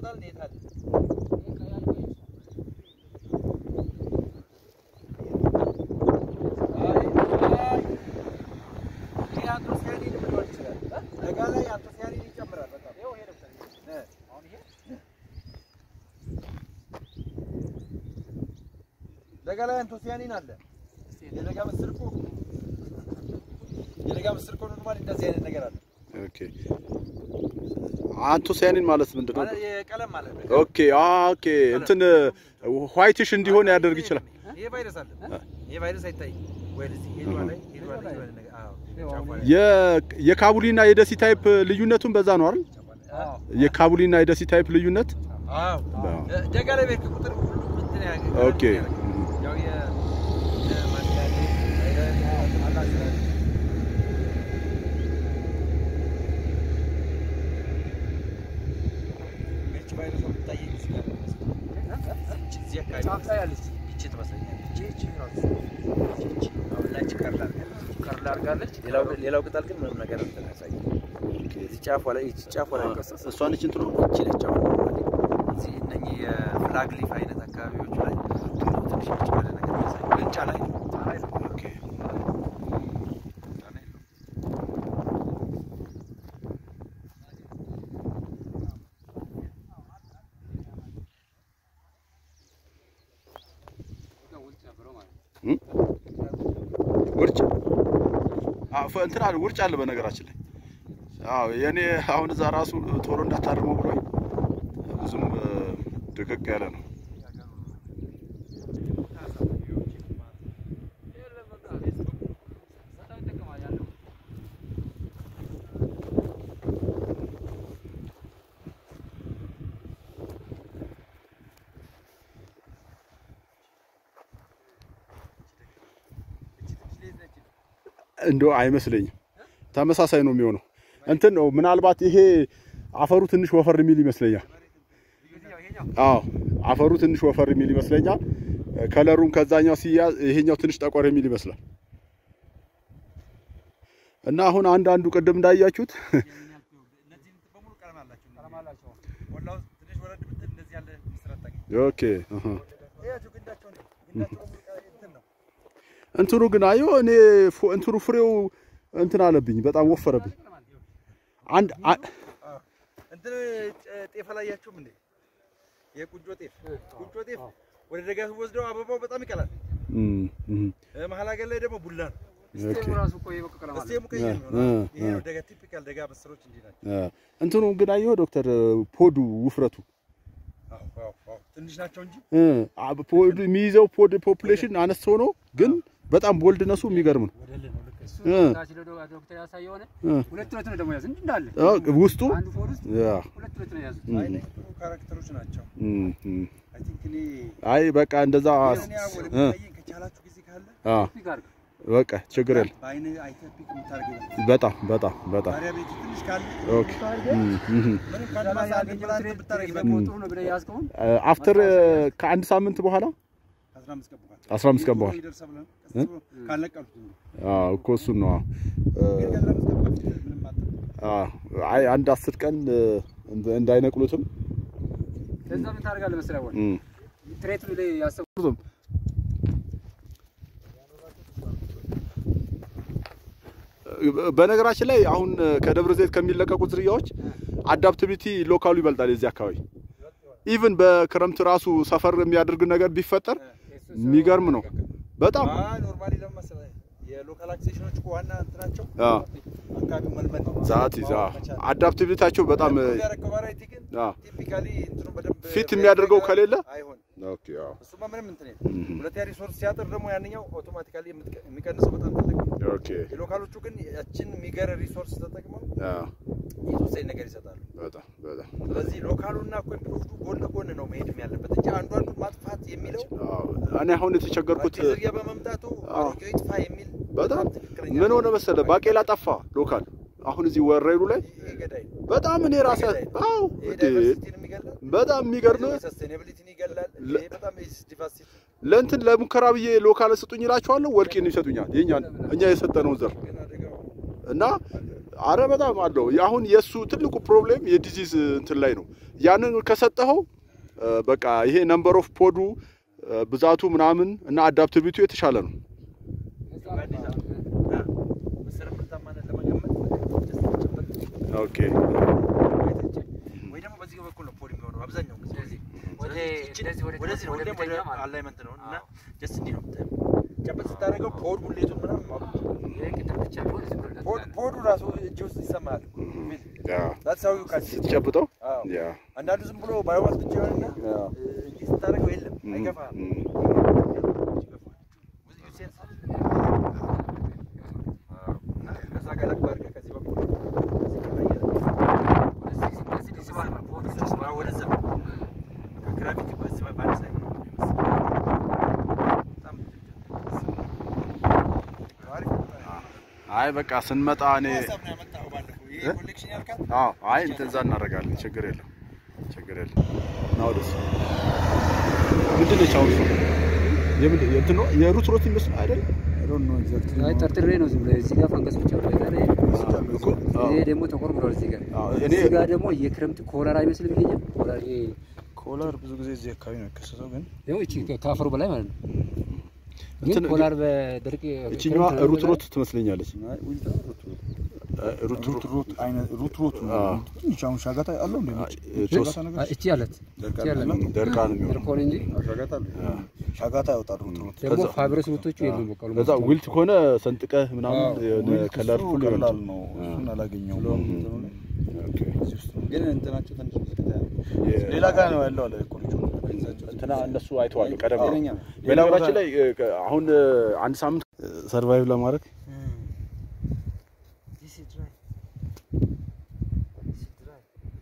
ይወጣል እንዴት አለ ደጋ ላይ አንቶሲያኒን አለ። የደጋ ምስር እኮ የደጋ ምስር እኮ ኖርማሊ እንደዚህ አይነት ነገር አለ። ኦኬ አንቶሲያኒን ማለት ምንድን ነው? ማለት የቀለም ማለት ነው። ኦኬ ኦኬ እንትን ዋይትሽ እንዲሆን ያደርግ ይችላል። ይሄ ቫይረስ አለ። ይሄ ቫይረስ አይታይም ወይ? እዚህ ሄዷ ላይ ሄዷ ላይ የሆነ ነገር አዎ፣ ጫፏ ላይ የ- የካቡሊና የደሲ ታይፕ ልዩነቱን በዛ ነው አይደል? የካቡሊና የደሲ ታይፕ ልዩነት አዎ አዎ። ደጋ ላይ ቤት ቁጥር ሁሉም እንትን ያገ ኦኬ ያው የ የማንጋዴ አላ ስላለ ይህች ቫይረሷ የምትታየኝ እዚህ ጋር ነው። እዚህ አካባቢ ይህች ትመስለኛለች። ይህች ራሱ ይህች አሁን ላይ ይህች ከርል አድርጋለች። ከርል አድርጋለች። ሌላው ሌላው ቅጠል ግን ምንም ነገር እንትን አያሳይም። እዚህ ጫፏ ላይ ይህች ጫፏ ላይ ቀሰስ እሷ ነች እንትኑ ይህች ነች አሁን ኖርማሊ እዚህ እነኚህ የፍላግ ሊፍ አይነት አካባቢዎች ላይ ትንሽ ብጭ ያለ ነገር ያሳይ ግን ጫላ የለውም። ጫላ የለውም። ኦኬ ጫላ የለውም። ውርጭ አዎ እንትን አለ ውርጭ አለ በነገራችን ላይ አዎ የኔ አሁን እዛ ራሱ ቶሎ እንዳታርመው ብሎኝ ብዙም እ፣ ድቅቅ ያለ ነው እንደው አይመስለኝም ተመሳሳይ ነው የሚሆነው እንትን ነው ምናልባት ይሄ አፈሩ ትንሽ ወፈር የሚል ይመስለኛል አዎ አፈሩ ትንሽ ወፈር የሚል ይመስለኛል ከለሩም ከዛኛው ሲያዝ ይሄኛው ትንሽ ጠቆር የሚል ይመስላል እና አሁን አንዳንዱ ቅድም እንዳያችሁት እነዚህ እንትን በሙሉ ቀለም አላቸው። ወላሂ ትንሽ ወረድ ብትል እንደዚህ ያለ ምስር አታገኝም። ኦኬ አሃ ይኸው ግንዳቸው ነው። ግንዳቸው በሙሉ ቀ- እንትን ነው። እንትኑ ግን አየሁ እኔ ፉ- እንትኑ ፍሬው እንትን አለብኝ በጣም ወፈረብኝ አንድ አ- አዎ። እንትን ጨ- ጤፍ አላያችሁም እንዴ? የቁንጮ ጤፍ ቁንጮ ጤፍ ወደ ደጋ ወስደው አበባው በጣም ይቀላል። እም፣ እም፣ እ፣ መሀል ሀገር ላይ ደግሞ ቡላ ነው። ኦኬ እስቴሙ ቀይ ነው። እ፣ ይሄ እ። ነው ደጋ ቲፒካል ደጋ ምስሮች እንዲህ ናቸው። እ፣ እንትኑ ግን አየሁ ዶክተር ፖዱ ውፍረቱ አዎ፣ አዎ፣ አዎ። ትንሽ ናቸው እንጂ እ፣ አ- ፖድ የሚይዘው ፖድ ፖፑሌሽን አነስ ሆኖ ግን በጣም ቦልድነሱ የሚገርም ነው እ፣ ዶክተር ያሳየ ሆነ እ፣ ሁለት ሁለት ነው ደግሞ ያዝ እንዳለ እ፣ ውስጡ አንዱ ፎር ውስጥ ያ፣ ሁለት ሁለት ነው ያዙት። እም፣ አይ እነዚህ ጥሩ ካራክተሮች ናቸው። እም፣ እም። አይ ቲንክ እኔ አይ በቃ እንደዛ እኔ ወደ እ፣ የሚታየኝ ከቻላችሁ ጊዜ ካለ አ፣ ፒክ አድርግ። በቃ ችግር የለም በአይነ አይተህ ፒክ የምታደርገው ይበልጣል። በጣም በጣም በጣም ታዲያ ቤት ትንሽ ካለ ኦኬ እም፣ እም። ምንም ካለ ማሳ አንድ ያገኘው ብላ ትሬድ ብታደርግ ደግሞ ይበልጣል። ጥሩ ነው ብለህ ያዝከውን አፍተር ከአንድ ሳምንት በኋላ ከአስራ አምስት ቀን በኋላ 15 ቀን በኋላ ይደርሳል ብለን ቀስ ብሎ ካልነቀሉት ነው። አዎ እኮ እሱን ነው ግን ከአስራ አምስት ቀን በፊት ምንም አትጠብቅ። አዎ አይ አንድ አስር ቀን እ፣ እንደ- እንዳይነቅሉትም ከዛ ምን ታደርጋለህ መሰለህ ወይ እም። ትሬት ብለህ ያሰብኩት በነገራችን ላይ አሁን ከደብረ ዘይት ከሚለቀቁ ዝርያዎች አዳፕቲቪቲ ሎካሉ ይበልጣል የዚህ አካባቢ ኢቭን በክረምት ራሱ ሰፈር የሚያደርግ ነገር ቢፈጠር የሚገርም ነው በጣም አይ ኖርማሊ ለምን መሰለህ የሎካል አክሴሽኖች እኮ ዋና እንትናቸው አዎ አካባቢው መልመድ ነው። ዛት ይዛ ማወቅ መቻል። አዳፕቲቪቲያቸው በጣም እ፣ ኢምፕሩቭ ያደረገው ቫራይቲ ግን አዎ ቲፒካሊ እንትኑ በደንብ ፊት የሚያደርገው ከሌለ አይሆንም። ኦኬ አዎ እሱማ ምንም እንትን የለም። እም፣ ሁለተኛ ሪሶርስ ሲያጥር ደግሞ ያንኛው አውቶማቲካሊ የምትቀ- የሚቀንሰው በጣም ትልቅ ነው። ኦኬ የሎካሎቹ ግን ያችን የሚገር ሪሶርስ ተጠቅመው አዎ የተወሰነ ነገር ይሰጣሉ። በጣም በጣም ስለዚህ ሎካሉና እኮ ኢምፕሩቭዱ ጎን ለጎን ነው መሄድም ያለበት እንጂ አንዱ አንዱን ማጥፋት የሚለው አዎ እኔ አሁን የተቸገርኩት አዲስ ዝርያ በመምጣቱ አዎ። አሮጌው ይጥፋ የሚል በጣም ትክክለኛ ምን ሆነ መሰለ ባቄላ ጠፋ ሎካል አሁን እዚህ ወረይሉ ላይ ይሄ ገዳይ ነው። በጣም እኔ ራሴ አዎ ይሄ እንዴ ዳይቨርሲቲን የሚገላል በጣም የሚገርም ሰስቴናቢሊቲን ይገላል። ለ- ይሄ በጣም ዲቫስቲቭ ለእንትን ለሙከራ ብዬ ሎካል ስጡኝ እላቸዋለሁ ወልቂን ይሰጡኛል የኛ እኛ የሰጠነውን ዘር ግን አደጋው እና አረ በጣም አለው። አሁን የእሱ ትልቁ ፕሮብሌም የዲዚዝ እንትን ላይ ነው። ያንን ከሰጠኸው እ፣ በቃ ይሄ ነምበር ኦፍ ፖዱ እ፣ ብዛቱ ምናምን እና አዳፕቲቪቲው የተሻለ ነው። ምስር ምርታማነት ለመገመት ደስ ጨበጥ ኦኬ ወይ ደግሞ በዚህ በኩል ነው ፖል የሚሆነው አብዛኛው ጊዜ ስለዚህ ወደ ስለዚህ ይችን እንደዚህ ወደ ወደዚህ ነው ወደ ወደ ፊተኛ ማለት ነው። አላይመንት ነው እና አዎ። ጀስት እንዲህ ነው የምታየው። ጨበጥ ስታደርገው ፖድ ሙሌቱን ምናምን ማወቅ ትችላለህ። ይሄ ቅድም ብቻ ቢሆን ዝም ብሎ ፖድ እንደዚህ ፖዱ ራሱ እጅ ውስጥ ይሰማል። ያ That's how you can see. ስትጨብጠው አዎ። ያ አንዳንዱ ዝም ብሎ ባዮማስ ብቻ ይሆንና ያ እንዲህ ስታደርገው የለም ም፣ አይገፋም። ም። With you sense. እና ከዛ ጋር ለብ አድርገህ ከዚህ በኩል ከዚህ ጋር አየህ። ወደዚህ እንደዚህ ይስባል ማለት ፖድ ወደዛ ይስባል። ወደዛ ከግራቪቲ በዚህ በአንድ ሳይድ ነው በጣም አሪፍ ነው። አይ በቃ ስንመጣ እኔ ሀሳብ ነው ያመጣኸው ባለፈው። ይሄ እ? ኮሌክሽን ያልካት አዎ አይ እንደዛ እናደርጋለን። ችግር የለም ችግር የለም። ና ወደሱ ምንድን ነች አሁን እሷ? የምንድን የእንትን ነው የሩት ሮት ይመስል አይደል? አይ ጠርጥሬ ነው ዝም ብሎ እዚህ ጋር ፈንገስ ብቻ ብሎ የቀረ እኮ አዎ። ይሄ ደግሞ ተቆርቁሯል። እዚህ ጋር አዎ፣ እኔ እዚህ ጋር ደግሞ የክረምት ኮለር አይመስልም ይሄኛው ኮለር ይሄ ኮላር ብዙ ጊዜ እዚህ አካባቢ ነው የሚከሰተው፣ ግን ይኸው እቺ ከአፈሩ በላይ ማለት ነው። ግን እንትን ኮላር በድርቅ እችኛዋ ክረምት ሩት ሮት ትመስለኛለች። እ፣ ሩት ሩት ሩት አይነት ሩት ሩት ነው። አዎ። ትንሽ አሁን ሻጋታ አለው እንዴ? ነጭ ቶስ ሻጋታ ነገር አ- እቺ አለት እቺ አለት ደርቃ ነው የሚሆነው። ድርቆን እንጂ ሻጋታ ያወጣል ሩት ሩት። ደግሞ ከዛ- ፋብረስ ሩቶቹ የሉም። በቃ ከዛ ዊልት ከሆነ ሰንጥቀህ ምናምን የሆነ ዊልት ከለር እሱ ፉል ቀላል ነው። እሱን አላገኘውም። ግን እንትናቸው ትንሽ ሌላ ጋር ነው ያለው አለ እኮ ልጁ። እንትና እነሱ አይተዋል ቀደም ብለው። ጤነኛ ነው። በነገራችን ላይ እ፣ ከ- አሁን እ፣ አንድ ሳምንት ሰርቫይቭ ለማድረግ This is dry. This is dry.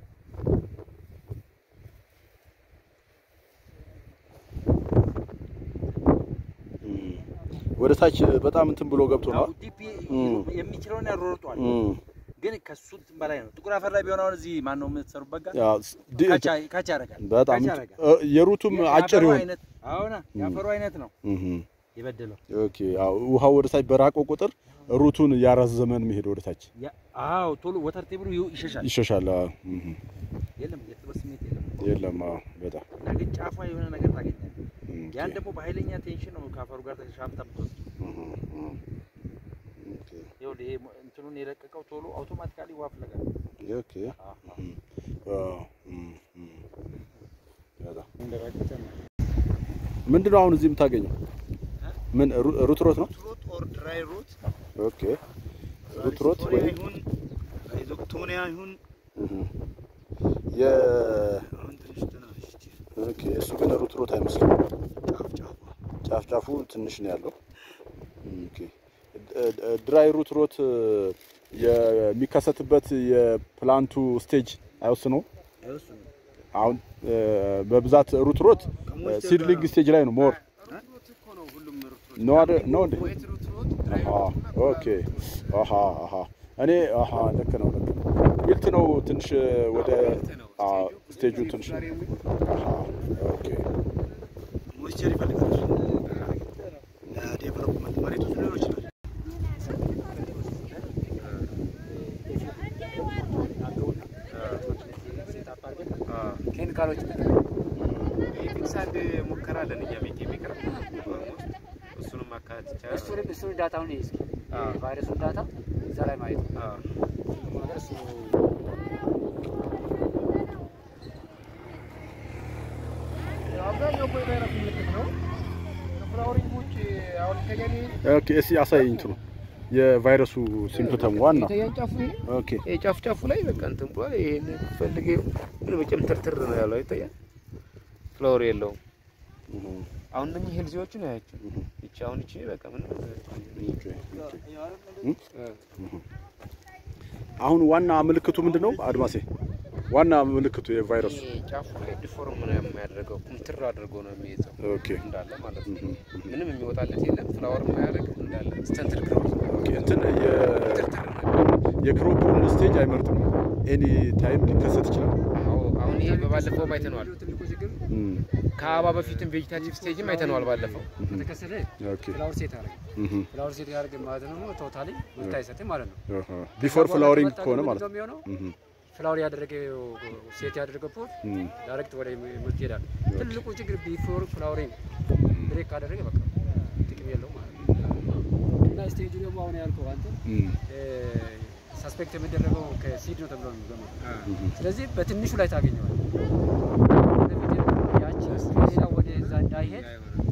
ወደ ታች በጣም እንትን ብሎ ገብቶ ነው። አዎ ዲፕ የሚችለውን ያሮርጧል። እም፣ ግን ከሱ እንትን በላይ ነው። ጥቁር አፈር ላይ ቢሆን አሁን እዚህ ማን ነው የምትሰሩበት ጋር ያ ድ- ካቻ ካቻ ያደርጋል። በጣም ካቻ ያደርጋል። እ፣ የሩቱም አጭር የአፈሩ ይሆን አይነት አሁን የአፈሩ አይነት ነው እም፣ የበደለው። ኦኬ። አዎ ውሃው ወደ ታች በራቀው ቁጥር ሩቱን እያራዘመን መሄድ ወደ ታች ያ- አዎ ቶሎ ወተር ቴብሉ ይው- ይሸሻል። ይሸሻል። አዎ፣ እም፣ የለም የጥበት ስሜት የለም። የለም። አዎ፣ በጣም እና ግን ጫፏ የሆነ ነገር ታገኛለህ። እም፣ ያን ደግሞ በኃይለኛ ቴንሽን ነው ከአፈሩ ጋር ተሻምታ የምትወስድ። እም፣ እም፣ ኦኬ፣ ይኸውልህ ይሄ እንትኑን የለቀቀው ቶሎ አውቶማቲካሊ ውሃ ፍለጋ ነው። ኦኬ። እም፣ አዎ፣ እም፣ እም፣ በጣም ምንድን ነው አሁን እዚህ የምታገኘው? ምን ሩ- ሩት ሮት ነው? ሩት ኦር ድራይ ሩት ኦኬ ሩት ሮት ሶሪያ ወይ ይሁን አይዞክቶኒያ ይሁን የ አሁን ትንሽ ትናንሽ ኦኬ እሱ ግን ሩት ሮት አይመስልም። ጫፍ ጫፏ ጫፍ ጫፉ ትንሽ ነው ያለው። ኦኬ ድ- ድ- ድራይ ሩት ሮት የሚከሰትበት የፕላንቱ ስቴጅ አይወስነው። አይወስኑም። አሁን እ፣ በብዛት ሩት ሮት ሲድሊንግ ስቴጅ ላይ ነው ሞር ሩት እኮ ነው ሁሉም ሩት ነው አይደል? ነው እንዴ? ዌት ሩት ሩት አሃ ኦኬ አሃ አሃ እኔ አሃ ልክ ነው ልክ ነው። ዊልት ነው ትንሽ ወደ አ ስቴጁ ትንሽ አሃ ኦኬ ሞይስቸር ይፈልጋል። ለዴቨሎፕመንት መሬቱ ሊሆን ይችላል። ኬሚካሎች ፊክሳድ ሙከራ አለን እኛ ቤት የሚቀርብ እሱንም ማካተት ይቻላል። እሱንም እሱን ዳታውን ይዝ አዎ። ቫይረሱን ዳታ እዛ ላይ ማየት ነው። አዎ። ነገር እሱ አብዛኛው እኮ የቫይረስ ምልክት ነው። ከፍላወሪንግ ውጭ አሁን ከገኔ ኦኬ እስኪ አሳየኝ እንትኑ የቫይረሱ ሲምፕተም ዋና ይታያን ጫፉ ይሄ ኦኬ ይሄ ጫፍ ጫፉ ላይ በቃ እንትን ብሏል። ይሄን ፈልጌ ምን በጭም ትርትር ነው ያለው ይታያል። ፍላወር የለውም። አሁን እነኚህ ሄልዚዎቹ ነው ያቸው። ይቺ አሁን ይቺ በቃ ምንም አሁን ዋና ምልክቱ ምንድን ነው አድማሴ? ዋና ምልክቱ የቫይረሱ ይሄ ጫፉ ላይ ዲፎርም ነው የሚያደርገው። ኩምትር አድርጎ ነው የሚይዘው ኦኬ እንዳለ ማለት ነው። ምንም የሚወጣለት የለም። ፍላወር የማያደርግ እንዳለ ስተንትድ ግሮዝ ኦኬ እንትን የ ትርትር ነው። የክሮፑን ስቴጅ አይመርጥም። ኤኒ ታይም ሊከሰት ይችላል። አዎ አሁን አሁን ይሄ በባለፈውም አይተነዋል። ትልቁ ችግር እም፣ ከአበባ በፊትም ቬጂታቲቭ ስቴጅም አይተነዋል ባለፈው። ከተከሰተ ኦኬ ፍላወር ሴት አደረገ። እም፣ ፍላወር ሴት ያደረገ ማለት ደግሞ ቶታሊ ምርት አይሰጥም ማለት ነው። አሃ። ቢፎር ፍላወሪንግ ከዛ በኋላ ከሆነ ምንድን ማለት ነው ነው። የሚሆነው እም፣ ፍላወር ያደረገ ሴት ያደረገ ፖት እም፣ ዳይሬክት ወደ ምርት ይሄዳል። ትልቁ ችግር ቢፎር ፍላወሪንግ ብሬክ ካደረገ በቃ ጥቅም የለው ማለት ነው። እና ስቴጁ ደግሞ አሁን ያልከው አንተ እም፣ ሰስፔክት የሚደረገው ከሲድ ነው ተብሎ ነው የሚገመተው። ስለዚህ በትንሹ ላይ ታገኘዋል። ወደፊት ያቺ ሌላ ወደ እዛ እንዳይሄድ